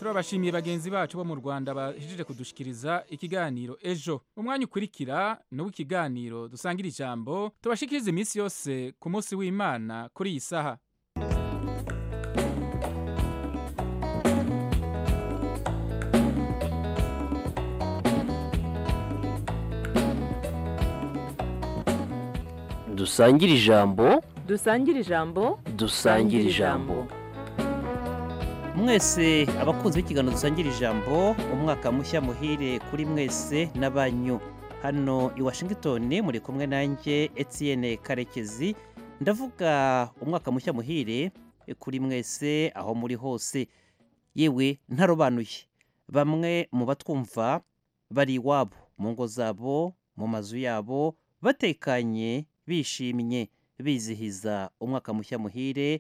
turabashimiye bagenzi bacu bo mu rwanda bahejeje kudushikiriza ikiganiro ejo umwanya ukurikira ni uw'ikiganiro dusangira ijambo tubashikiriza iminsi yose ku munsi w'imana kuri iyi saha dusangire ijambo dusangire ijambo dusangire ijambo mwese abakunzi b'ikiganiro dusangira ijambo umwaka mushya muhire kuri mwese n'abanyu hano i washington muri kumwe nanjye etienne karekezi ndavuga umwaka mushya muhire kuri mwese aho muri hose yewe ntarobanuye bamwe mu batwumva bari iwabo mu ngo zabo mu mazu yabo batekanye bishimye bizihiza umwaka mushya muhire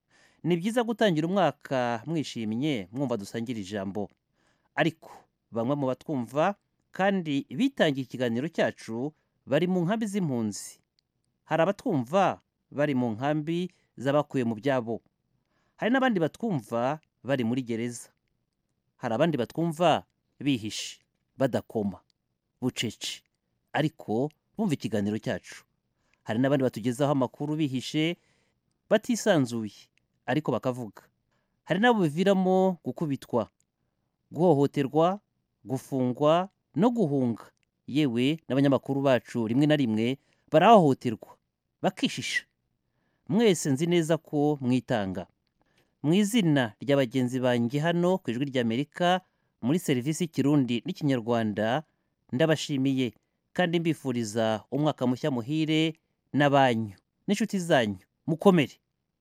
ni byiza gutangira umwaka mwishimye mwumva dusangira ijambo ariko bamwe mu batwumva kandi bitangiye ikiganiro cyacu bari mu nkambi z'impunzi hari abatwumva bari mu nkambi z'abakuye mu byabo hari n'abandi batwumva bari muri gereza hari abandi batwumva bihishe badakoma bucece ariko bumva ikiganiro cyacu hari n'abandi batugezaho amakuru bihishe batisanzuye ariko bakavuga hari n'abo biviramo gukubitwa guhohoterwa gufungwa no guhunga yewe n'abanyamakuru bacu rimwe na rimwe barahohoterwa bakishisha mwese nzi neza ko mwitanga mu izina rya bagenzi banjye hano ku ijwi ry'amerika muri serivisi y'ikirundi n'ikinyarwanda ndabashimiye kandi mbifuriza umwaka mushya muhire n'abanyu n'inshuti zanyu mukomere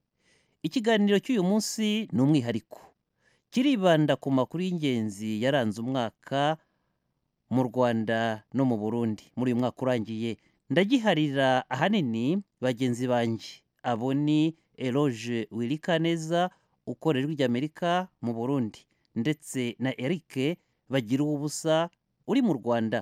ikiganiro cy'uyu munsi ni umwihariko kiribanda ku makuru y'ingenzi yaranze umwaka mu rwanda no mu burundi muri uyu mwaka urangiye ndagiharira ahanini bagenzi banjye abo ni eroge wirikaneza ukorera ry'amerika mu burundi ndetse na eric bagira ubusa uri mu rwanda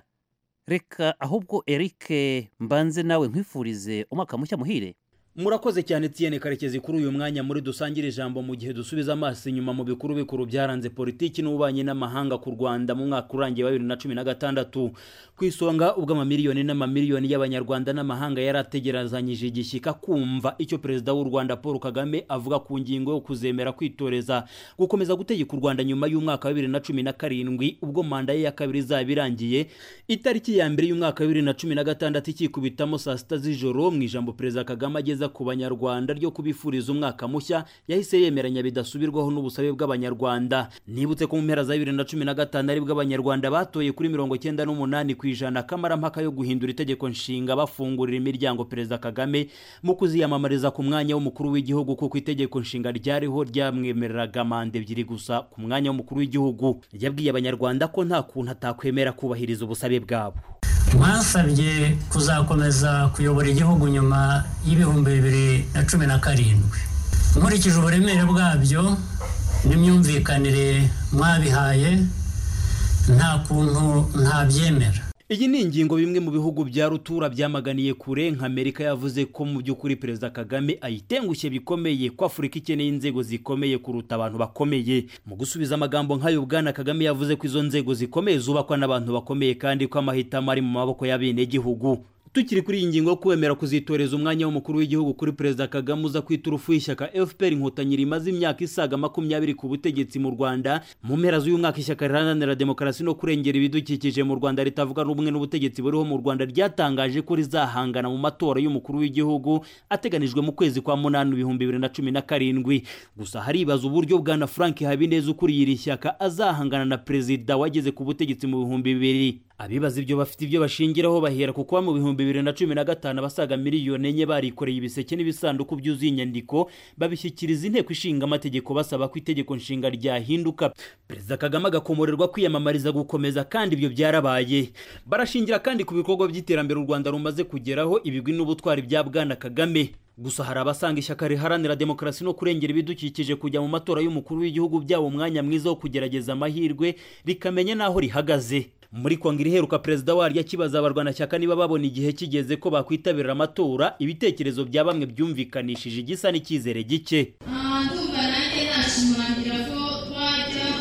reka ahubwo eric mbanze nawe nkwifurize umwaka mushya muhire murakoze cyane tiyene karekezi kuri uyu mwanya muri dusangire ijambo mu gihe dusubiza amaso inyuma mu bikuru bikuru byaranze politiki n'ububanyi n'amahanga ku rwanda mu mwaka urangiye wa bibiri na cumi na gatandatu ku isonga ubwo amamiliyoni n'amamiliyoni y'abanyarwanda n'amahanga yari ategerezanyije igishyika kumva icyo perezida w'u rwanda paul kagame avuga ku ngingo yo kuzemera kwitoreza gukomeza gutegeka u rwanda nyuma y'umwaka wa bibiri na cumi na karindwi ubwo manda ye ya kabiri izaba irangiye itariki ya mbere y'umwaka wa bibiri na cumi na gatandatu ikikubitamo saa sita z'ijoro mu ijambo perezida kagame ageza ku banyarwanda ryo kubifuriza umwaka mushya yahise yemeranya bidasubirwaho n'ubusabe bw'abanyarwanda nibutse ko mu mpera za bibiri na cumi na gatanu aribwo abanyarwanda batoye kuri mirongo cyenda n'umunani ku ijana kamarampaka yo guhindura itegeko nshinga bafungurira imiryango perezida kagame mu kuziyamamariza ku mwanya w'umukuru w'igihugu kuko itegeko nshinga ryariho ryamwemereraga manda ebyiri gusa ku mwanya w'umukuru w'igihugu yabwiye abanyarwanda ko nta kuntu atakwemera kubahiriza ubusabe bwabo mwasabye kuzakomeza kuyobora igihugu nyuma y'ibihumbi bibiri na cumi na karindwi nkurikije uburemere bwabyo n'imyumvikanire mwabihaye nta kuntu ntabyemera iyi ni ingingo bimwe mu bihugu bya rutura byamaganiye kure nka amerika yavuze ko mu by'ukuri perezida kagame ayitengushye bikomeye ko afurika ikeneye inzego zikomeye kuruta abantu bakomeye mu gusubiza amagambo nk'ayo bwana kagame yavuze ko izo nzego zikomeye zubakwa n'abantu bakomeye kandi ko amahitamo ari mu maboko y'abenegihugu tukiri kuri iyi ngingo yo kwemera kuzitoreza umwanya w'umukuru w'igihugu kuri perezida kagame uza kwita urufu y'ishyaka fpr inkotanyi rimaze imyaka isaga makumyabiri ku butegetsi mu rwanda mu mpera z'uyu mwaka ishyaka riharanira demokarasi no kurengera ibidukikije mu rwanda ritavuga rumwe n'ubutegetsi buriho mu rwanda ryatangaje ko rizahangana mu matora y'umukuru w'igihugu ateganijwe mu kwezi kwa munani ibihumbi bibiri na cumi na karindwi gusa haribaza uburyo bwana frank habineza ukuriye iri shyaka azahangana na perezida wageze ku butegetsi mu bihumbi bibiri abibaza ibyo bafite ibyo bashingiraho bahera ku kuba mu bihumbi bibiri na cumi na gatanu abasaga miliyoni enye barikoreye ibiseke n'ibisanduku byuzuye inyandiko babishyikiriza inteko ishinga amategeko basaba ko itegeko nshinga ryahinduka perezida kagame agakomorerwa kwiyamamariza gukomeza kandi ibyo byarabaye barashingira kandi ku bikorwa by'iterambere u rwanda rumaze kugeraho ibigwi n'ubutwari bya bwana kagame gusa hari abasanga ishyaka riharanira demokarasi no kurengera ibidukikije kujya mu matora y'umukuru w'igihugu byabo umwanya mwiza wo kugerageza amahirwe rikamenya n'aho rihagaze muri kongere iheruka perezida waryo akibaza abarwanashyaka niba babona igihe kigeze ko bakwitabira amatora ibitekerezo bya bamwe byumvikanishije igisa n'icyizere gike ndumva nanjye nashimangira ko twajya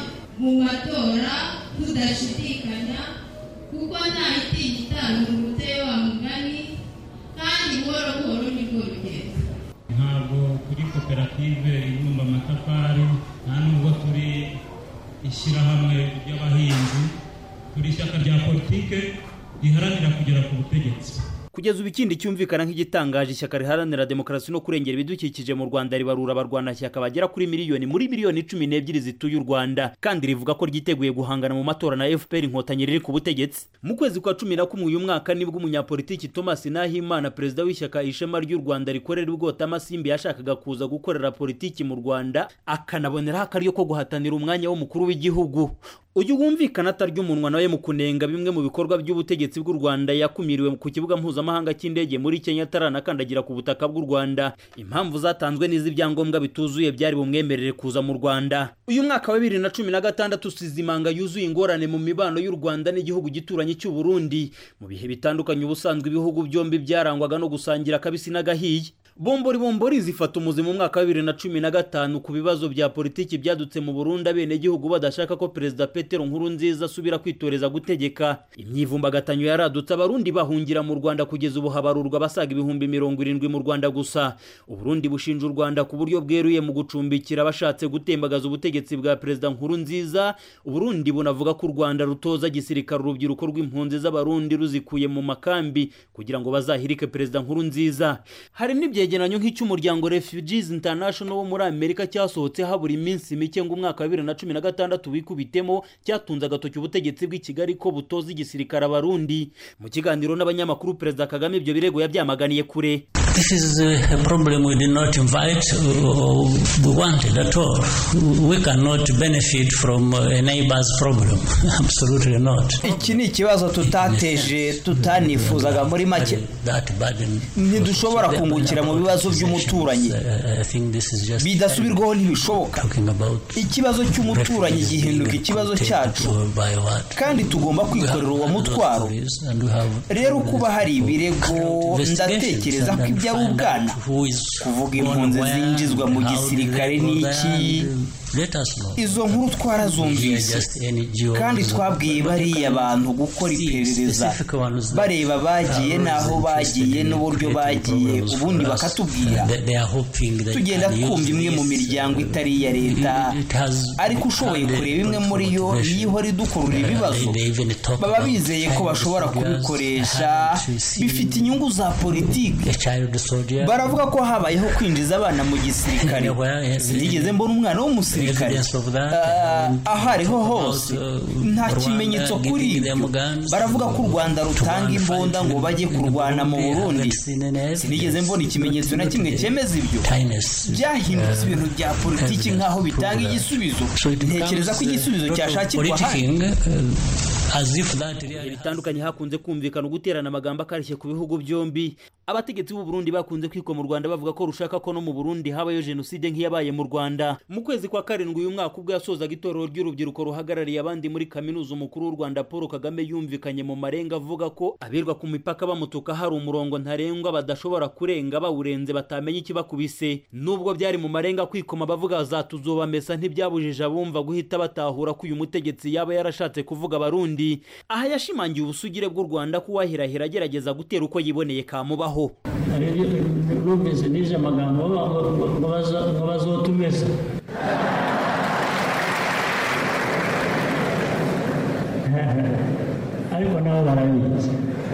mu matora tudashidikanya kuko nta itinya itangurutse wa mugani kandi buhoro buhoro nibwo rugendo ntabwo turi koperative ibumba amatafari nta nubwo turi ishyirahamwe ry'abahinzi turi ishyaka rya politike riharanira kugera ku butegetsi kugeza ubu ikindi cyumvikana nk'igitangaje ishyaka riharanira demokarasi no kurengera ibidukikije mu rwanda ribarura abarwanashyaka bagera kuri miliyoni muri miliyoni cumi n'ebyiri zituye u rwanda kandi rivuga ko ryiteguye guhangana mu matora na fpr inkotanyi riri ku butegetsi mu kwezi kwa cumi na kumwe uyu mwaka nibwo umunyapolitiki thomas nahimana perezida w'ishyaka ishema ry'u rwanda rikorera ubwota amasimbi yashakaga kuza gukorera politiki mu rwanda akanaboneraho akaryo ko guhatanira umwanya w'umukuru w'igihugu uyu wumvikana atarya umunwa nawe mu kunenga bimwe mu bikorwa by'ubutegetsi bw'u rwanda yakumiriwe ku kibuga mpuzamahanga cy'indege muri kenya ataranakandagira ku butaka bw'u rwanda impamvu zatanzwe n'iz'ibyangombwa bituzuye byari bumwemerere kuza mu rwanda uyu mwaka wa bibiri na cumi na gatandatu usize imanga yuzuye ingorane mu mibano y'u rwanda n'igihugu gituranyi cy'u burundi mu bihe bitandukanye ubusanzwe ibihugu byombi byarangwaga no gusangira akabisi n'agahiye bombori bombori zifata umuzi mu mwaka wa bibiri na cumi na gatanu ku bibazo bya politiki byadutse mu burundi abenegihugu badashaka ko perezida petero nkuru nziza asubira kwitoreza gutegeka imyivumbagatanyo yaradutse abarundi bahungira mu rwanda kugeza ubu habarurwa abasaga ibihumbi mirongo irindwi mu rwanda gusa uburundi bushinja u rwanda ku buryo bweruye mu gucumbikira abashatse gutembagaza ubutegetsi bwa perezida nkuru nziza uburundi bunavuga ko u rwanda rutoza gisirikare urubyiruko rw'impunzi z'abarundi ruzikuye mu makambi kugira ngo bazahirike perezida nkuru nziza hari n'ibyegeranyo nk'icy'umuryango refugees international wo muri amerika cyasohotse habura iminsi mike ngo umwaka wa bibiri na cumi na gatandatu wikubitemo cyatunze agatoki ubutegetsi bw'i kigali ko butoza igisirikare abarundi mu kiganiro n'abanyamakuru perezida kagame ibyo birego yabyamaganiye kure This is a problem we did not invite or we wanted at all. We cannot benefit from a neighbor's problem. Absolutely not. iki ni ikibazo tutateje tutanifuzaga muri make That burden. ntidushobora kungukira mu bibazo by'umuturanyi I I think this is just bidasubirwaho ntibishoboka talking about ikibazo cy'umuturanyi refugees gihinduka being ikibazo taken cyacu to by what? kandi tugomba kwikorera uwo mutwaro And we have rero kuba hari ibirego ndatekereza ko ibyo ari ubwana kuvuga impunzi zinjizwa mu gisirikare ni iki izo nkuru twarazumvise kandi twabwiye bariya bantu gukora iperereza bareba bagiye n'aho bagiye n'uburyo bagiye ubundi bakatubwira tugenda twumva imwe mu miryango itari iya leta ariko ushoboye kureba imwe muri yo niyo ihora idukurura ibibazo baba bizeye ko bashobora kubikoresha bifite inyungu za politiki baravuga ko habayeho kwinjiza abana mu gisirikare sinigeze mbona umwana w'umusirikare Ah, aho ariho hose nta kimenyetso kuri ibyo baravuga ko u rwanda rutanga imbunda ngo bajye kurwana mu burundi sinigeze mbona ikimenyetso na kimwe cyemeza ibyo byahindutse ibintu bya politiki nk'aho bitanga igisubizo ntekereza ko igisubizo cyashakirwa ahandi ibihe bitandukanye hakunze kumvikana uguterana amagambo akarishye ku bihugu byombi abategetsi b'u Burundi bakunze kwikwa mu Rwanda bavuga ko rushaka ko no mu Burundi habayo jenoside nk'iyabaye mu Rwanda mu kwezi kwa karindwi uyu mwaka ubwo yasozaga itorero ry'urubyiruko ruhagarariye abandi muri kaminuza umukuru w'u Rwanda Paul Kagame yumvikanye mu marenga avuga ko abirwa ku mipaka bamutuka hari umurongo ntarengwa badashobora kurenga bawurenze batamenya ikibakubise nubwo byari mu marenga kwikoma bavuga zatuzobamesa ntibyabujije abumva guhita batahura ko uyu mutegetsi yaba yarashatse kuvuga abarundi aha yashimangiye ubusugire bw'u Rwanda ko uwahirahira agerageza gutera uko yiboneye kamubaho numvise n'ije amagambo ngo bazotumeza ariko nabo barabizi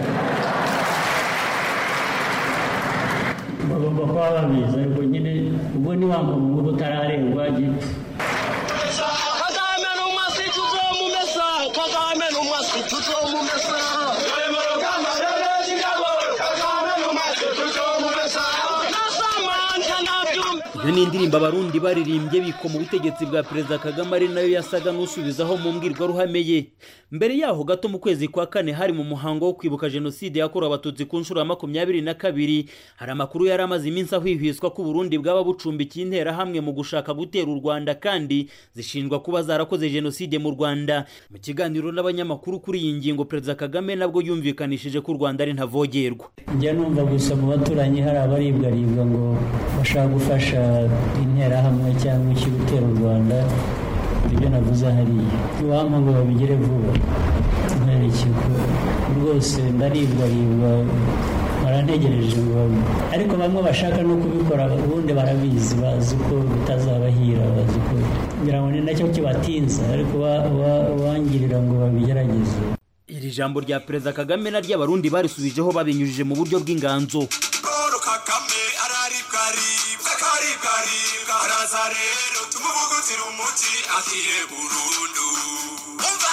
bagomba kuba babizi ariko nyine ubwo ni wa muntu uba utararengwa gipfa kagame ni umwasi tuzomumesa kagame ni umwasi tuzomumesa kagame ni umwasi tuzomumesa nasamanja nabyumva iyo ni indirimbo abarundi baririmbye biko mu butegetsi bwa perezida kagame ari nayo yasaga n'usubizaho mu mbwirwaruhame ye mbere yaho gato mu kwezi kwa kane hari mu muhango wo kwibuka jenoside yakorewe abatutsi ku nshuro ya makumyabiri na kabiri hari amakuru yari amaze iminsi ahwihwiswa ko uburundi bwaba bucumbikiye interahamwe mu gushaka gutera u rwanda kandi zishinjwa kuba zarakoze jenoside mu rwanda mu kiganiro n'abanyamakuru kuri iyi ngingo perezida kagame nabwo yumvikanishije ko u rwanda ari ntavogerwa njya numva gusa mu baturanyi hari abaribwaribwa ngo bashaka gufasha interahamwe cyangwa iki gutera u rwanda ibyo navuze hariya iwampa ngo babigere vuba nkwereke ko rwose ndaribwaribwa barantegereje ngo ariko bamwe bashaka no kubikora ubundi barabizi bazi ko bitazabahira bazi ko ngira ngo ni nacyo kibatinza ariko uwangirira ngo babigerageze iri jambo rya perezida kagame na ry'abarundi barisubijeho babinyujije mu buryo bw'inganzo paul kagame araribwa aribwa akaribwa aribwa araza rero tumuvugutira umuti akire burundu umva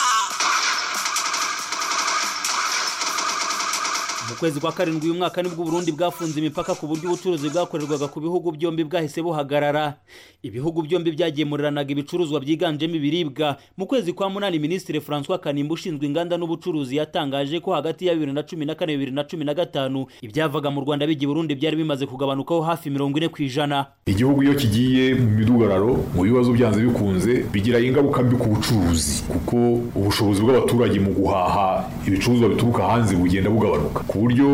mu kwezi kwa karindwi uyu mwaka nibwo uburundi bwafunze imipaka ku buryo ubucuruzi bwakorerwaga ku bihugu byombi bwahise buhagarara ibihugu byombi byagemuriranaga ibicuruzwa byiganjemo ibiribwa mu kwezi kwa munani minisitiri francois kanimba ushinzwe inganda n'ubucuruzi yatangaje ko hagati ya bibiri na cumi na kane bibiri na cumi na gatanu ibyavaga mu rwanda bijya i burundi byari bimaze kugabanukaho hafi mirongo ine ku ijana igihugu iyo kigiye mu midugararo mu bibazo byanze bikunze bigira ingaruka mbi ku bucuruzi kuko ubushobozi bw'abaturage mu guhaha ibicuruzwa bituruka hanze bugenda bugabanuka ku buryo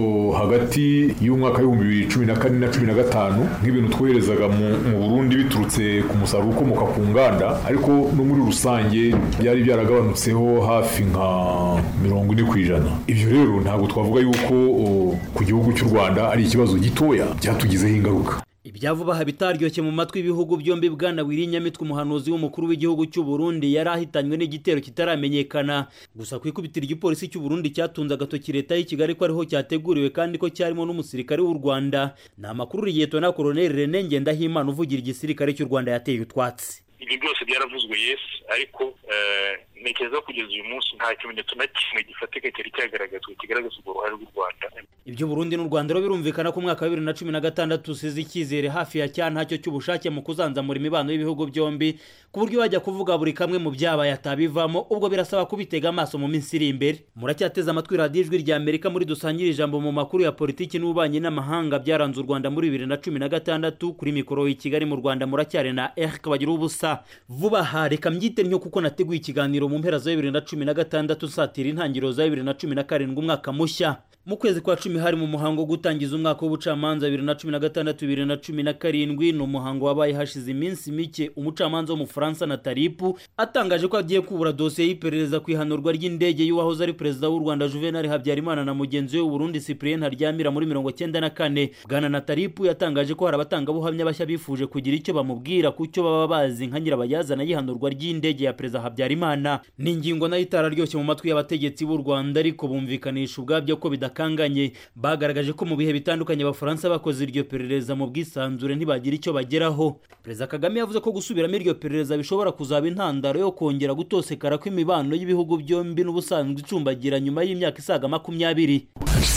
hagati y'umwaka w'ibihumbi bibiri cumi na kane na cumi na gatanu nk'ibintu twoherezaga mu burundi biturutse ku musaruro ukomoka ku nganda ariko no muri rusange byari byaragabanutseho hafi nka mirongo ine ku ijana ibyo rero ntabwo twavuga yuko ku gihugu cy'u rwanda ari ikibazo gitoya byatugizeho ingaruka ibyavuba aha bitaryoshye mu matwi y'ibihugu byombi bwana wirinyamitwe umuhanuzi w'umukuru w'igihugu cy'u Burundi yari ahitanywe n'igitero kitaramenyekana gusa ku ikubitiro igipolisi cy'u Burundi cyatunze agatoki leta y'i Kigali ko ariho cyateguriwe kandi ko cyarimo n'umusirikare w'u Rwanda ni amakuru Liyetona Koloneli René Ngendahimana uvugira igisirikare cy'u Rwanda yateye utwatsi ibyo byose byaravuzwe yesi ariko ntekereza ko kugeza uyu munsi nta kimenyetso na kimwe gifatika cyari cyagaragazwa kigaragaza urwo ruhare rw'u rwanda ibyo burundi n'u rwanda rero birumvikana ko umwaka wa bibiri na cumi na gatandatu usize icyizere hafi ya cya ntacyo cy'ubushake mu kuzanzamura imibano y'ibihugu byombi ku buryo bajya kuvuga buri kamwe mu byabaye atabivamo ubwo birasaba kubitega amaso mu minsi iri imbere muracyateze amatwi radiyo ijwi rya amerika muri dusangire ijambo mu makuru ya politiki n'ububanyi n'amahanga byaranze u rwanda muri bibiri na cumi na gatandatu kuri mikoro i kigali mu rwanda muracyari na erike bagira ubusa vuba aha reka mbyite ntyo kuko nateguye ikiganiro mu mpera za bibiri na cumi na gatandatu nsatira intangiriro za bibiri na cumi na karindwi umwaka mushya mu kwezi kwa cumi hari mu muhango wo gutangiza umwaka w'ubucamanza bibiri na cumi na gatandatu bibiri na cumi na karindwi ni umuhango wabaye hashize iminsi mike umucamanza w'umufaransa na taripu atangaje ko agiye kubura dosiye y'iperereza ku ihanurwa ry'indege y'uwahoze ari perezida w'u rwanda juvenal habyarimana na mugenzi we w'uburundi cyprien ntaryamira muri mirongo cyenda na kane bwana na taripu yatangaje ko hari abatangabuhamya bashya bifuje kugira icyo bamubwira ku cyo baba bazi nka nyirabayazana y'ihanurwa ry'indege ya perezida habyarimana ni ingingo nayo itararyoshye mu matwi y'abategetsi b'u rwanda ariko bumvikanisha ubwabyo ko bidakwiye bakanganye bagaragaje ko mu bihe bitandukanye abafaransa bakoze iryo perereza mu bwisanzure ntibagira icyo bageraho perezida kagame yavuze ko gusubiramo iryo perereza bishobora kuzaba intandaro yo kongera gutosekara kw'imibano y'ibihugu byombi n'ubusanzwe icumbagira nyuma y'imyaka isaga makumyabiri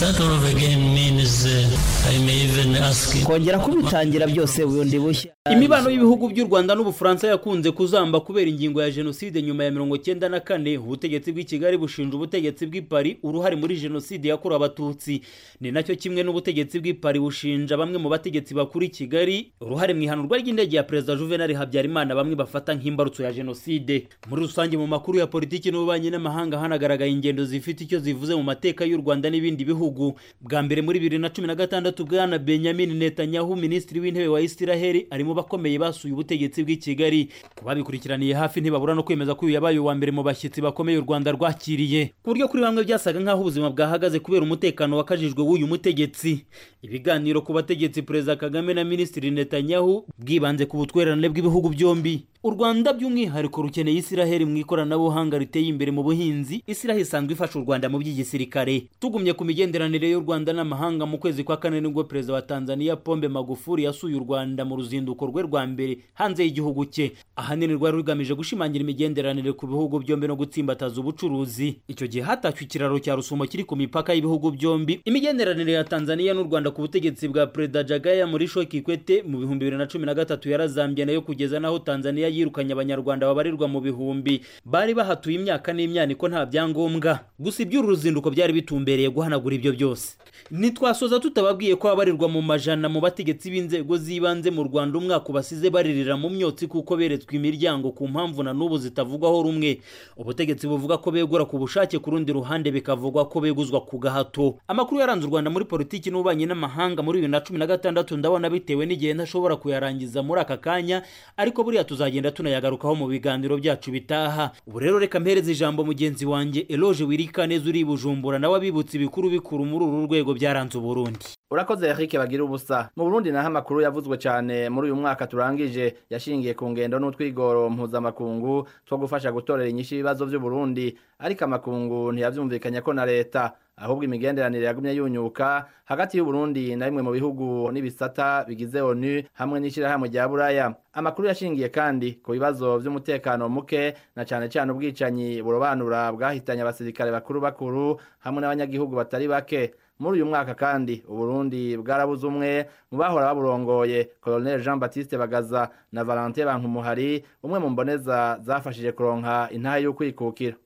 kongera kubitangira byose bundi bushya imibano y'ibihugu by'u rwanda n'ubufaransa yakunze kuzamba kubera ingingo ya jenoside nyuma ya mirongo cyenda na kane ubutegetsi bw'i kigali bushinja ubutegetsi bw'i paris uruhare muri jenoside yakorewe abatutsi ni nacyo kimwe n'ubutegetsi bw'i paris bushinja bamwe mu bategetsi bakuru i kigali uruhare mu ihanurwa ry'indege ya perezida juvenal habyarimana bamwe bafata nk'imbarutso ya jenoside muri rusange mu makuru ya politiki n'ububanyi n'amahanga hanagaragaye ingendo zifite icyo zivuze mu mateka y'u rwanda n'ibindi bihugu bwa mbere muri bibiri na cumi na gatandatu bwana benyamin netanyahu minisitiri w'intebe wa isiraheli arimo bakomeye basuye ubutegetsi bw'i kigali ku babikurikiraniye hafi ntibabura no kwemeza ko uyu yabaye uwa mbere mu bashyitsi bakomeye u rwanda rwakiriye ku buryo kuri bamwe byasaga nk'aho ubuzima bwahagaze kubera umutekano wakajijwe w'uyu mutegetsi ibiganiro ku bategetsi perezida kagame na minisitiri netanyahu bwibanze ku butwererane bw'ibihugu byombi u rwanda by'umwihariko rukeneye isiraheli mu ikoranabuhanga riteye imbere mu buhinzi isiraheli isanzwe ifasha u rwanda mu by'igisirikare tugumye ku migenderanire y'u rwanda n'amahanga mu kwezi kwa kane nibwo perezida wa tanzania pombe magufuri yasuye u rwanda mu ruzinduko rwe rwa mbere hanze y'igihugu cye ahanini rwari rugamije gushimangira imigenderanire ku bihugu byombi no gutsimbataza ubucuruzi icyo gihe hatashywe ikiraro cya rusumo kiri ku mipaka y'ibihugu byombi imigenderanire ya tanzania n'u rwanda ku butegetsi bwa perezida jagaya muri shokikwete mu bihumbi bibiri na cumi na gatatu yarazambye nayo kugeza n'aho tanzania yirukanye abanyarwanda babarirwa mu bihumbi bari bahatuye imyaka n'imyaniko nta byangombwa gusa iby'uru ruzinduko byari bitumbereye guhanagura ibyo byose ntitwasoza tutababwiye ko abarirwa mu majana mu bategetsi b'inzego z'ibanze mu rwanda umwaka ubasize baririra mu myotsi kuko beretswe imiryango ku mpamvu na n'ubu zitavugwaho rumwe ubutegetsi buvuga ko begura ku bushake ku rundi ruhande bikavugwa ko beguzwa ku gahato amakuru yaranze u rwanda muri politiki n'ububanyi n'amahanga muri bibiri na cumi na gatandatu ndabona bitewe n'igihe ntashobora kuyarangiza muri aka kanya ariko buriya tuzagenda kuzagenda tunayagarukaho mu biganiro byacu bitaha ubu rero reka mpereze ijambo mugenzi wanjye eloge wirika neza uri i bujumbura nawe abibutsa ibikuru bikuru muri uru rwego byaranze uburundi urakoze Eric bagira ubusa mu Burundi naho amakuru yavuzwe cyane muri uyu mwaka turangije yashingiye ku ngendo n'utwigoro mpuzamakungu two gufasha gutorera inyishu ibibazo by'u Burundi ariko amakungu ntiyavyumvikanye ko na leta ahubwo imigenderanire yagumye yunyuka hagati y'u Burundi na bimwe mu bihugu n'ibisata bigize ONU hamwe n'ishirahamwe rya Buraya amakuru yashingiye kandi ku bibazo by'umutekano muke na cyane cyane ubwicanyi burobanura bwahitanye abasirikare bakuru bakuru hamwe n'abanyagihugu batari bake muri uyu mwaka kandi uburundi bwarabuze umwe mu bahora baburongoye colonel jean baptiste bagaza na valentin bankumuhari umwe mu mboneza zafashije kuronka intahe y'ukwikukira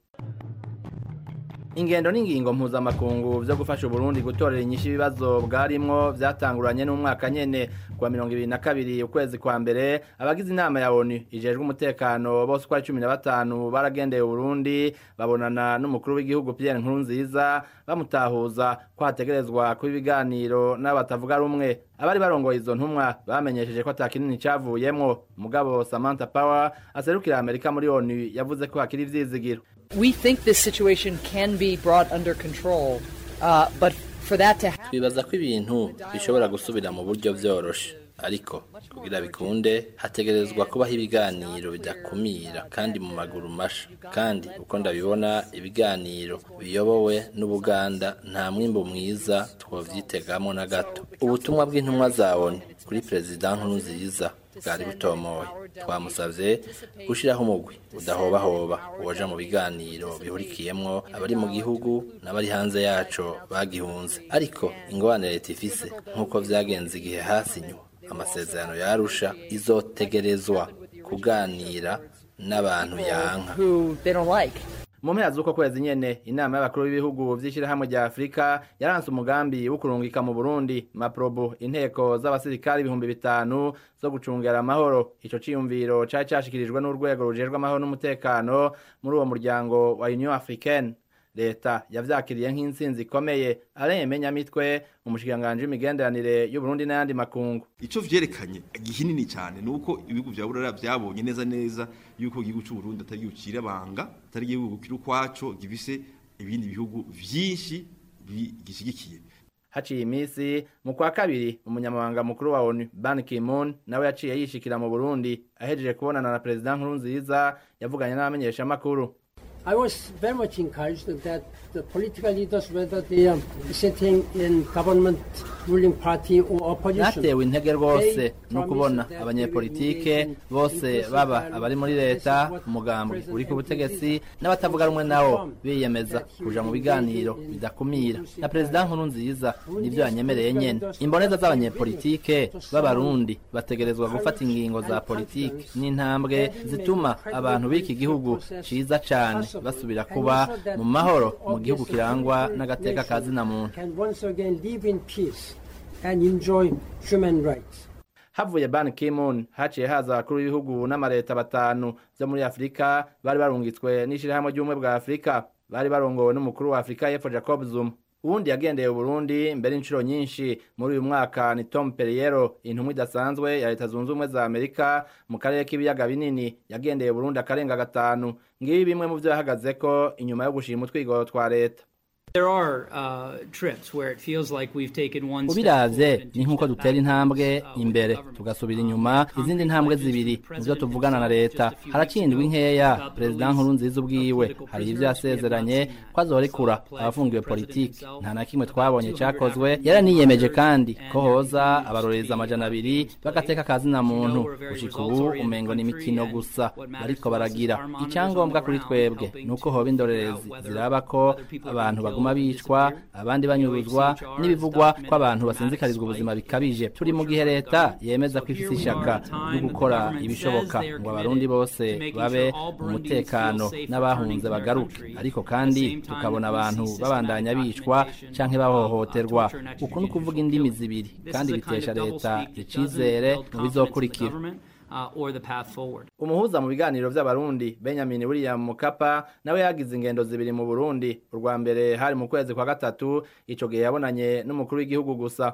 ingendo n'ingingo mpuzamakungu byo gufasha uburundi gutorera inyishu ibibazo bwarimwo byatanguranye n'umwaka nyene kuwa mirongo ibiri na kabiri ukwezi kwa mbere abagize inama ya onu ijejwe umutekano bose uko ari cumi na batanu baragendeye uburundi babonana n'umukuru w'igihugu pierre nkurunziza bamutahuza ko hategerezwa kuba ibiganiro n'abatavuga rumwe abari barongoye izo ntumwa bamenyesheje ko atakinini cavuyemwo mugabo samantha power aserukira amerika muri onu yavuze ko hakiri ivyizigiro We think this situation can be brought under control, uh, but for that to happen, twibaza ko ibintu bishobora gusubira mu buryo byoroshe ariko kugira bikunde hategerezwa kubaho ibiganiro bidakumira kandi mu maguru masha kandi uko ndabibona ibiganiro biyobowe n'ubuganda nta mwimbo mwiza twovyitegamo na gato ubutumwa bw'intumwa za onu kuri perezida nkurunziza bwari butomoye twamusavye gushiraho umugwi udahobahoba woja mu biganiro bihurikiyemwo abari mu gihugu n'abari hanze yaco bagihunze ariko ingorane leta ifise nk'uko vyagenze igihe hasinywa amasezerano yarusha izotegerezwa kuganira n'abantu yanka who they don't like. mu mpera z'uko kwezi nyene inama y'abakuru b'ibihugu vy'ishirahamwe rya afurika yaranse umugambi wo kurungika mu burundi maprobo inteko z'abasirikari ibihumbi bitanu zo gucungera amahoro ico ciyumviro cari cashikirijwe n'urwego rujejwe amahoro n'umutekano muri uwo muryango wa union africaine leta yavyakiriye nk'intsinzi ikomeye alain menyamitwe umushikiranganji w'imigenderanire y'uburundi n'ayandi makungu ico vyerekanye gihinini cyane nuko ibihugu vya burara byabonye neza neza yuko igihugu cy'u Burundi atari igihugu cirabanga atari igihugu kiri ukwaco gifise ibindi bihugu vyinshi bigishigikiye haciye iminsi mu kwa kabiri umunyamabanga mukuru wa onu ban ki-moon nawe yaciye yishikira mu burundi ahejeje kubonana na perezida nkurunziza yavuganye n'abamenyeshamakuru I was very much encouraged that the political leaders, whether they are sitting in government ruling party or opposition, natewe intege rwose no kubona abanyepolitike bose baba abari muri leta umugambi uri ku butegetsi n'abatavuga rumwe nawo biyemeza kuja mu biganiro bidakumira na perezida nkuru nziza nivyo yanyemereye nyene imboneza z'abanyepolitike b'abarundi bategerezwa gufata ingingo za politiki n'intambwe zituma abantu b'iki gihugu ciza cane basubira kuba mu mahoro mu gihugu kirangwa n'agateka ka zina muntu can once again live in peace and enjoy human rights. havuye ban ki-moon haciye haza abakuru b'ibihugu n'amareta batanu vyo muri afurika bari barungitswe n'ishirahamwe ry'ubumwe bwa afurika bari barongowe n'umukuru wa afurika y'epfo jacob zuma uwundi yagendeye uburundi mbere inshuro nyinshi muri uyu mwaka ni tom perriero intumwa idasanzwe ya leta zunze ubumwe za amerika mu karere k'ibiyaga binini yagendeye uburundi akarenga gatanu ngibi bimwe mu vyo yahagazeko inyuma yo gushima utwigoro twa leta There are uh, trips where it feels like we've taken one step ubiravye ni nk'uko dutera intambwe imbere tugasubira inyuma izindi ntambwe zibiri mu vyo tuvugana na leta harakindwa inkeya perezida nkuru nziza ubwiwe hari ivyo yasezeranye ko azorekura abafungiwe politiki nta na kimwe twabonye cakozwe yaraniyemeje kandi ko hoza abarorereza amajana abiri bagateka kazina muntu gushika ubu umengo ni imikino gusa bariko baragira icyangombwa kuri twebwe ni uko hoba indorerezi ziraba ko abantu baguma baguma bicwa abandi banyuruzwa n'ibivugwa ko abantu basinzikarizwa ubuzima bikabije turi mu gihe leta yemeza ko ifise ishaka ryo gukora ibishoboka ngo abarundi bose babe mu mutekano n'abahunze bagaruke ariko kandi tukabona abantu babandanya bicwa canke bahohoterwa uku ni ukuvuga indimi zibiri kandi bitesha leta icizere mu bizokurikira uh, or the path forward. umuhuza mu biganiro vy'abarundi benjamin william mukapa nawe yagize ingendo zibiri mu burundi urwa mbere hari mu kwezi kwa gatatu ico gihe yabonanye n'umukuru w'igihugu gusa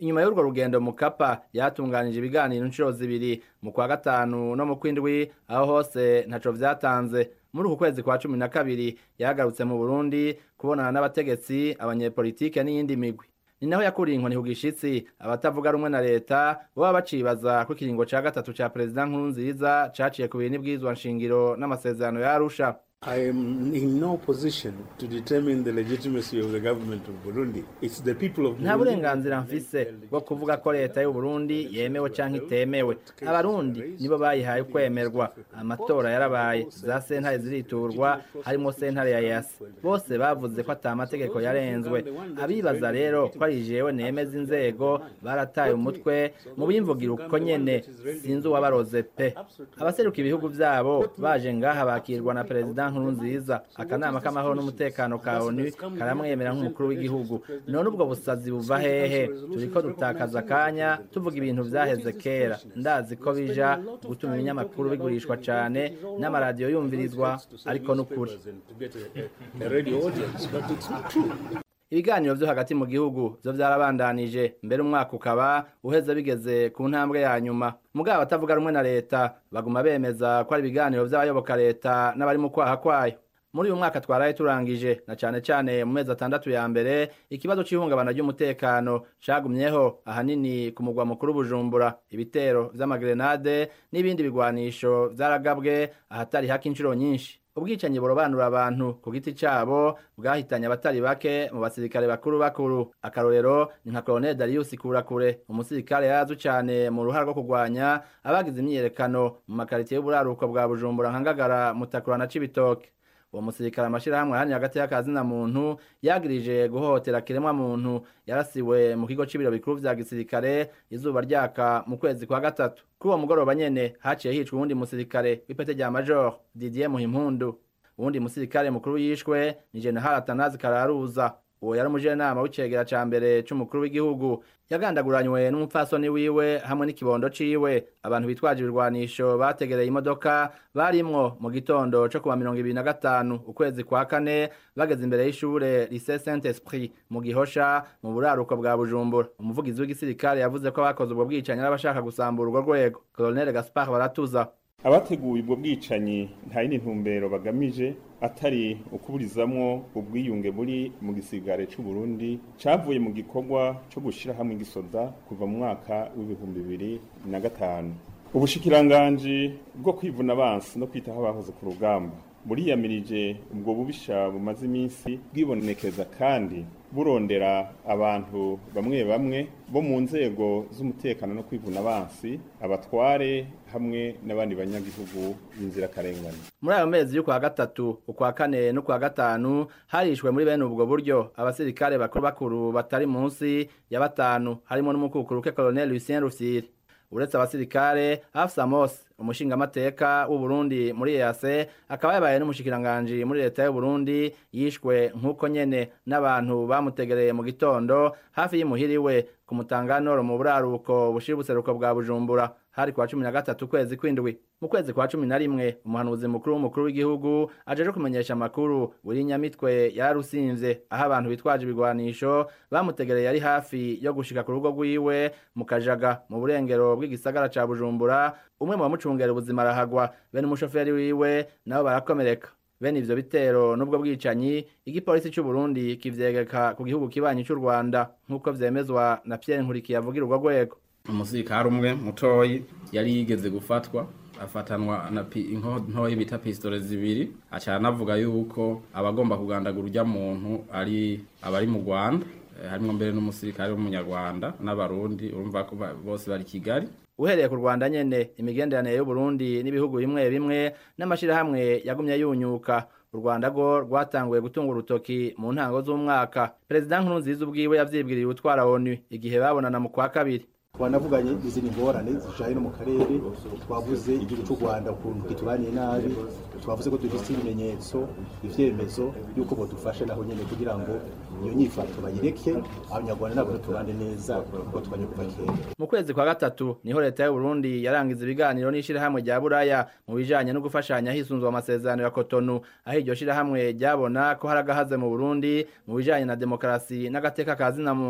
inyuma y'urwo rugendo mukapa yatunganije ibiganiro inshuro zibiri mu kwa gatanu no mu kwindwi aho hose ntaco vyatanze muri uku kwezi kwa cumi na kabiri yagarutse mu burundi kubonana n'abategetsi abanyepolitike n'iyindi migwi ni naho yakuriye inkoni ku gishitsi abatavuga rumwe na leta baba bacibaza ko ikiringo ca gatatu ca perezida nkurunziza caciye ku bintu bwizwa nshingiro n'amasezerano ya arusha I am in no position to determine the legitimacy of the government of Burundi. It's the people of nta Burundi. burenganzira mfise bwo kuvuga ko leta y'u Burundi yemewe canke itemewe abarundi nibo bayihaye kwemerwa amatora yarabaye za sentare ziriturwa harimo sentare ya yasi bose bavuze ko ata mategeko yarenzwe abibaza rero ko ari jewe nemeza inzego barataye umutwe mu bimvugira uko nyene sinzi uwabaroze pe abaseruka ibihugu vyabo baje ngaha bakirwa na perezida nkurunziza akanama k'amahoro n'umutekano ka onu karamwemera nk'umukuru w'igihugu none ubwo busazi buva hehe turiko dutakaza akanya tuvuga ibintu vyaheze kera ndazi ko bija gutuma ibinyamakuru bigurishwa cane n'amaradiyo yumvirizwa ariko n'ukuri To get a, a radio audience, but it's not true. ibiganiro vyo hagati mu gihugu vyo vyarabandanije mbere umwaka ukaba uheze bigeze ku ntambwe ya nyuma mugabo abatavuga rumwe na leta baguma bemeza ko ari ibiganiro vy'abayoboka leta n'abari mu kwaha kwayo muri uyu mwaka twaraye turangije na cane cane mu mezi atandatu ya mbere ikibazo c'ihungabana ry'umutekano cagumyeho ahanini ku mugwa mukuru bujumbura ibitero vy'amagrenade n'ibindi bigwanisho vyaragabwe ahatari haka inshuro nyinshi ubwicanyi burobanura abantu ku giti cabo bwahitanye abatari bake mu basirikare bakuru bakuru akarorero ni nka colonel darius kurakure umusirikare yarazwi cane mu ruhara rwo kurwanya abagize imyiyerekano mu makaritiye y'uburaruko bwa bujumbura nka ngagara mutakura na cibitoke uwo musirikare amashirahamwe ahani hagati y'akazina muntu yagirije guhohotera kiremwa muntu yarasiwe mu kigo c'ibiro bikuru vya gisirikare izuba ryaka mu kwezi kwa gatatu kuri uwo mugoroba nyene haciye hicwa uwundi musirikare w'ipete rya major didier muhimpundu uwundi musirikare mukuru yishwe ni general atanazi kararuza uwo yari umujenama w'icegera ca mbere c'umukuru w'igihugu yagandaguranywe n'umupfasoni wiwe hamwe n'ikibondo ciwe abantu bitwaje ibirwanisho bategereye imodoka barimwo mu gitondo co kuwa mirongo ibiri na gatanu ukwezi kwa kane bageze imbere y'ishure lycée saint esprit mu gihosha mu buraruko bwa bujumbura umuvugizi w'igisirikare yavuze ko abakoze ubwo bwicanyi n'abashaka gusambura urwo rwego colonel gaspard baratuza abateguye ubwo bwicanyi nta yindi ntumbero bagamije atari ukuburizamwo ubwiyunge buri mu gisigare c'u Burundi cavuye mu gikorwa co gushira hamwe igisoda kuva mu mwaka w'ibihumbi bibiri na gatanu ubushikiranganji bwo kwivuna abansi no kwitaho abahoze ku rugamba buriyamirije ubwo bubisha bumaze iminsi bwibonekeza kandi burondera abantu bamwe bamwe bo mu nzego z'umutekano no kwivuna abansi abatware hamwe n'abandi banyagihugu b'inzirakarengane muri ayo mezi y'ukwa gatatu ukwa kane n'ukwa gatanu harishwe muri bene ubwo buryo abasirikare bakuru bakuru batari munsi ya batanu harimo n'umukukuru ke colonel Lucien Rufyiri uretse abasirikare Hafsa Mose umushingamateka w'u Burundi muri EAC akaba yabaye n'umushikiranganje muri leta y'u Burundi yishwe nk'uko nyene n'abantu bamutegereye mu gitondo hafi y'imuhiriwe ku mutanganoro mu buraruko bushira ubuseruko bwa Bujumbura hari kwa cumi na gatatu kwezi kwindwi mu kwezi kwa cumi na rimwe umuhanuzi mukuru w'umukuru w'igihugu ajeje kumenyesha amakuru buri nyamitwe yararusinze aho abantu bitwaje ibigwanisho bamutegereye yari hafi yo gushika ku rugo rwiwe mu kajaga mu burengero bw'igisagara ca bujumbura umwe mu bamucungera ubuzima arahagwa bene umushoferi wiwe nabo barakomereka bene ivyo bitero n'ubwo bwicanyi igipolisi c'u Burundi kivyegeka ku gihugu kibanyi c'u Rwanda nk'uko vyemezwa na Pierre Nkurikiye avugira urwo rwego umusirikare umwe mutoyi yari yigeze gufatwa afatanwa na inko ntoyi bita pistole zibiri aca anavuga yuko abagomba kugandagura urya muntu ari abari mu Rwanda harimo mbere n'umusirikare w'umunyarwanda n'abarundi urumva ko bose bari Kigali uhereye ku Rwanda nyene imigenderanire y'u Burundi n'ibihugu bimwe bimwe n'amashirahamwe yagumye yunyuka u Rwanda rwo rwatanguye gutunga urutoki mu ntango z'umwaka perezida Nkurunziza ubwiwe yavyibwiriye utwara ONU igihe babonana mu kwa kabiri twanavuganye izindi ngorane zijanye no mu karere twavuze igihugu cy'u Rwanda ukuntu kitubaniye nabi twavuze ko dufite ibimenyetso ivyemezo yuko bodufasha naho nyene kugira ngo iyo nyifato bayireke abanyarwanda nabo tubane neza kuko twanye kuva kera mu kwezi kwa gatatu niho leta y'u Burundi yarangiza ibiganiro n'ishirahamwe rya Buraya mu bijanye no gufashanya hisunzwe amasezerano ya Cotonou aho iryo shirahamwe ryabona ko hari agahaze mu Burundi mu bijanye na demokarasi n'agateka kazina muntu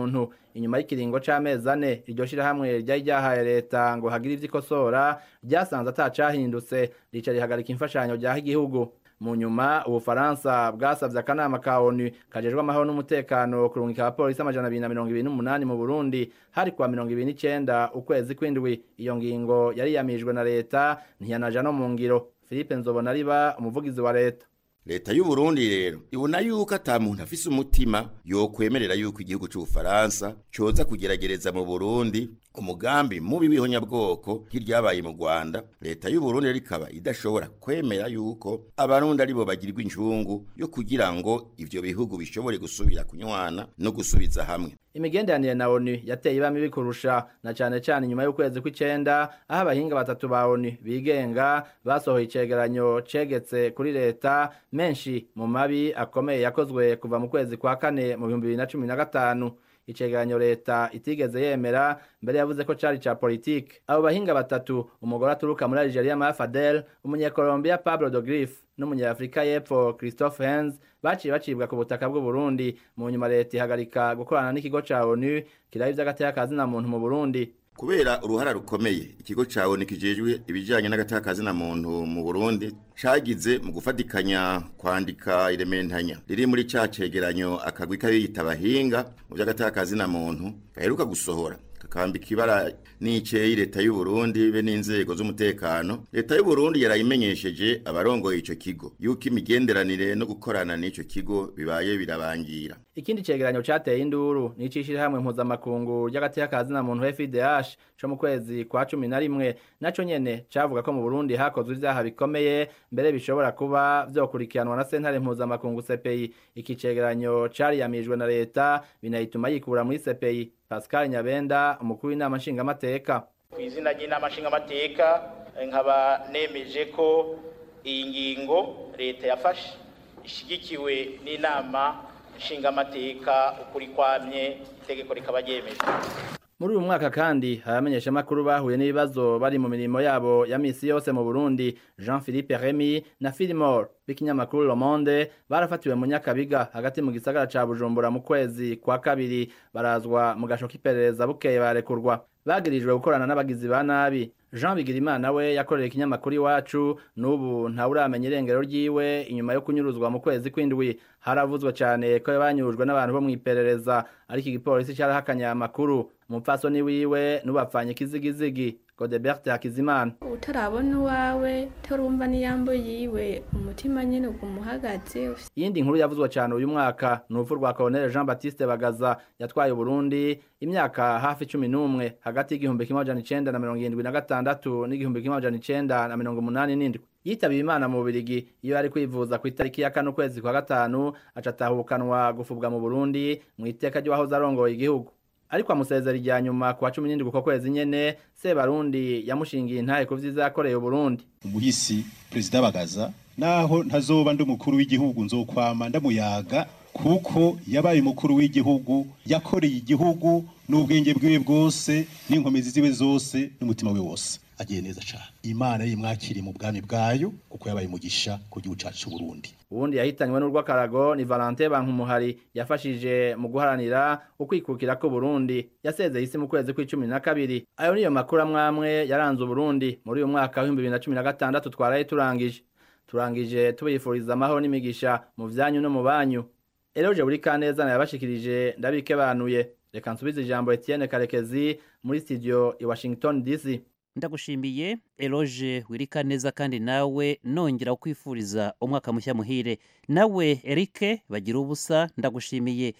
inyuma y'ikiringo c'amezi ane iryo shirahamwe ryari ryahaye leta ngo hagire ivyo ikosora ryasanze atacahindutse rica rihagarika imfashanyo ryaha igihugu mu nyuma ubufaransa bwasavye akanama ka onu kajejwe amahoro n'umutekano kurungika abapolisi amajana abiri na mirongo ibiri n'umunani mu burundi hari kuwa mirongo ibiri n'icenda ukwezi kw'indwi iyo ngingo yari yamijwe na leta ntiyanaja no mu ngiro philippe nzobona riba umuvugizi wa leta leta y'u Burundi rero ibona yuko ata muntu afise umutima yokwemerera yuko igihugu c'ubufaransa coza kugeragereza mu Burundi umugambi mubi w'ihonyabwoko nk'iryabaye mu Rwanda leta y'u Burundi rero ikaba idashobora kwemera yuko abarundi aribo bagirwa injungu yo kugira ngo ivyo bihugu bishobore gusubira kunywana no gusubiza hamwe imigenderanire na onu yateye ibami bikurusha na cane cane nyuma y'ukwezi kw'icenda aho abahinga batatu ba onu bigenga basohoye icegeranyo cegetse kuri leta menshi mu mabi akomeye yakozwe kuva mu kwezi kwa kane mu bihumbi bibiri na cumi na gatanu icegeranyo leta itigeze yemera mbere yavuze ko cari ca politike abo bahinga batatu umugore aturuka muri Algeria Ma Fadel umunyekolombia Pablo de Grif n'umunyafrika y'epfo Christophe Hens baciye bacibwa ku butaka bw'u Burundi mu nyuma leta ihagarika gukorana n'ikigo ca ONU kiraba ivy'agateka kazina muntu mu Burundi kubera uruhara rukomeye ikigo ca ONU kijejwe ibijanye n'agateka kazina muntu mu Burundi cagize mu gufatikanya kwandika irementanya riri muri ca cegeranyo akagwi k'abiyita abahinga mu vy'agateka kazina muntu gaheruka gusohora kakambika ibara n'iceye leta y'u Burundi be n'inzego z'umutekano leta y'u Burundi yarayimenyesheje abarongoye ico kigo yuko imigenderanire no gukorana n'ico kigo bibaye birabangira ikindi cegeranyo cateye induru n'icishirahamwe mpuzamakungu ry'agateka kazina muntu FIDH co mu kwezi kwa cumi na rimwe naco nyene cavuga ko mu Burundi hakozwe ivyaha bikomeye mbere bishobora kuba vyokurikiranwa na sentare mpuzamakungu CPI iki cegeranyo cariyamijwe na leta binayituma yikura muri CPI Pascal Nyabenda umukuru w'inama nshingamateka ku izina ry'inama nshingamateka nkaba nemeje ko iyi ngingo leta yafashe ishyigikiwe n'inama nshingamateka ukuri kwamye itegeko rikaba ryemeje muri uyu mwaka kandi haramenyesha amakuru bahuye n'ibibazo bari mu mirimo yabo ya misi yose mu Burundi Jean Philippe Remy na Fillmore b'ikinyamakuru Le Monde barafatiwe mu Nyakabiga hagati mu gisagara ca Bujumbura mu kwezi kwa kabiri barazwa mu gasho k'iperereza bukeye barekurwa bagirijwe gukorana n'abagizi ba nabi Jean Bigirimana we yakorera ikinyamakuru iwacu n'ubu ntawuramenya irengero ryiwe inyuma yo kunyuruzwa mu kwezi kw'indwi haravuzwe cyane ko banyurujwe n'abantu bo mu iperereza ariko igipolisi cyarahakanye amakuru umupfasoni wiwe n'ubapfanye ikizigizigi Godebert Hakizimana utarabona uwawe turumva n'iyambo yiwe umutima nyine ugumuhagaze iyindi nkuru yavuzwe cyane uyu mwaka ni urupfu rwa Colonel Jean Baptiste Bagaza yatwaye Burundi imyaka hafi cumi n'umwe hagati y'igihumbi kimwe amajana icenda na mirongo irindwi na gatandatu n'igihumbi kimwe amajana icenda na mirongo umunani n'indwi yitabiye imana mu Bubiligi iyo yari kwivuza ku itariki ya kane ukwezi kwa gatanu aca atahukanwa gufubwa mu Burundi mu iteka ry'uwahoze arongoye igihugu ariko amusezera irya nyuma ku wa cumi n'indwi uko kwezi nyene Sebarundi yamushingiye intahe ku vyiza yakoreye Burundi umuhisi perezida bagaza naho ntazoba ndi umukuru w'igihugu nzokwama ndamuyaga kuko yabaye umukuru w'igihugu yakoreye igihugu n'ubwenge bwiwe bwose n'inkomezi ziwe zose n'umutima we wose agiye neza cyane imana yimwakiriye mu bwami bwayo kuko yabaye umugisha ku gihugu cyacu cy'u Burundi ubundi yahitanywe n'urw'akarago ni Valentin Bankumuhari yafashije mu guharanira ukwikukira ko Burundi yasezeye isi mu kwezi kw'icumi na kabiri ayo niyo makuru amwamwe yaranze Burundi muri uyu mwaka w'ibihumbi bibiri na cumi na gatandatu twaraye turangije turangije tubifuriza amahoro n'imigisha mu vyanyu no mu banyu Eloge buri kaneza yabashikirije ndabike banuye reka nsubize ijambo Etienne Karekezi muri studio i Washington DC ndagushimiye eloge wirika neza kandi nawe nongera kwifuriza umwaka mushya muhire nawe erike bagira ubusa ndagushimiye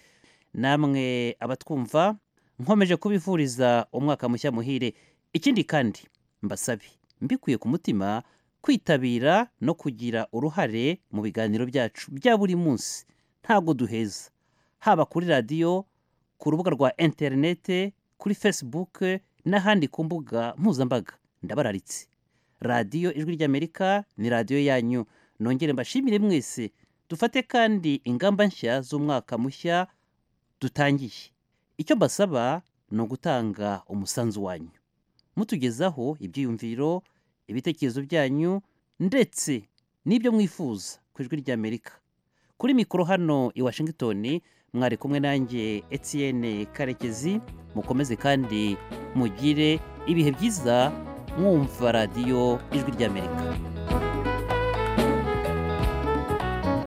namwe abatwumva nkomeje kubifuriza umwaka mushya muhire ikindi kandi mbasabe mbikuye ku mutima kwitabira no kugira uruhare mu biganiro byacu bya buri munsi ntabwo duheza haba kuri radiyo ku rubuga rwa interinete kuri fesibuke n'ahandi ku mbuga mpuzambaga ndabararitse radiyo ijwi ry'amerika ni radiyo yanyu nongere mbashimire mwese dufate kandi ingamba nshya z'umwaka mushya dutangiye icyo mbasaba ni ugutanga umusanzu wanyu mutugezaho ibyiyumviro ibitekerezo byanyu ndetse n'ibyo mwifuza ku ijwi ry'amerika kuri mikoro hano i washington mwari kumwe nanjye etienne karekezi mukomeze kandi mugire ibihe byiza mwumva radiyo ijwi ry'amerika